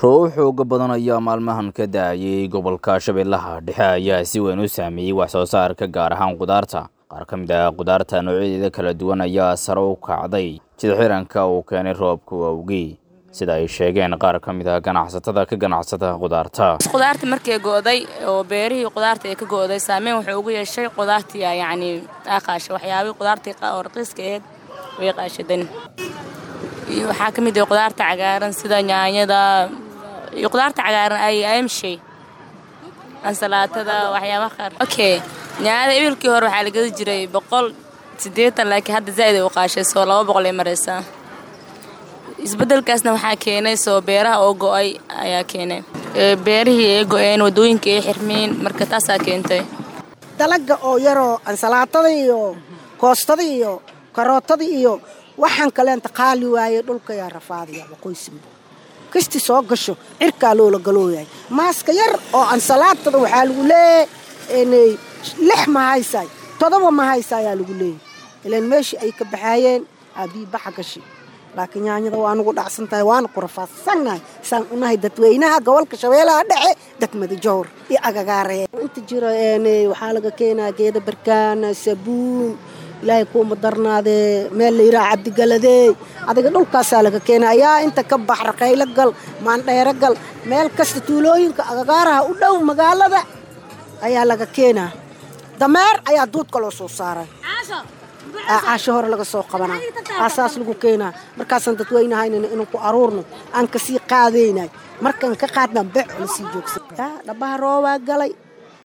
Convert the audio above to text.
roobab xooga badan ayaa maalmahan ka da-ayay gobolka shabeellaha dhexe ayaa si weyn u saameeyey wax soo saarka gaar ahaan qudaarta qaar ka mid ah qudaarta noocyadeeda kala duwan ayaa sare u kacday sida xiranka uu keenay roobka awgii sida ay sheegeen qaar ka mid ah ganacsatada ka ganacsata qudaarta qudaarta markay go'day oo beerihii qudaarta ay ka go'day saameyn wuxuu ugu yeeshay qudaartii yacni aa qaashay waxyaabihii qudaartii oo raqiiska ahayd way qaashadan iyo waxaa ka mid ah qudaarta cagaaran sida yaanyada iyo qudaarta cagaaran ay aymshay ansalaatada waxyaabaha qaar okay yaanyada ibilkii hore waxaa la gadi jiray boqol siddeetan laakiin hadda zaa'id ay u qaashay soo laba boqol ay maraysaa isbeddelkaasna waxaa keenay soo beeraha oo go'ay ayaa keenay beerihii ay go'een waddooyinkii ay xirmeen marka taasaa keentay dalaga oo yaroo ansalaatada iyo koostada iyo karootada iyo waxaan kaleenta qaali waaye dhulkayaa rafaadaya waqooysimba kasti soo gasho cirkaa loola galooyahay maaska yar oo ansalaatada waxaa lagu leeyahay lix ma haysaay todoba ma haysa ayaa lagu leeyahay ilaan meeshii ay ka baxaayeen aabii baxa gashi laakiin yaanyada waa anugu dhacsan tahay waana ku rafaadsannahay saan unahay dadweynaha gobolka shabeelaha dhexe degmada jowr iyo agagaaree inta jiro waxaa laga keenaa geeda barkaana sabuun ilaahay kuuma darnaadee meel la yidhaha cabdigaladey adiga dhulkaasaa laga keena ayaa inta ka bax raqaylo gal maandheero gal meel kasta tuulooyinka agagaaraha u dhow magaalada ayaa laga keenaa dameer ayaa duudka loo soo saaray caasho hore laga soo qabanaa aasaas lagu keenaa markaasaan dadweynahaynana inuu ku aruurno aan kasii qaadaynay markaan ka qaadnaan beec lasii joogsan dhabaha roobaa galay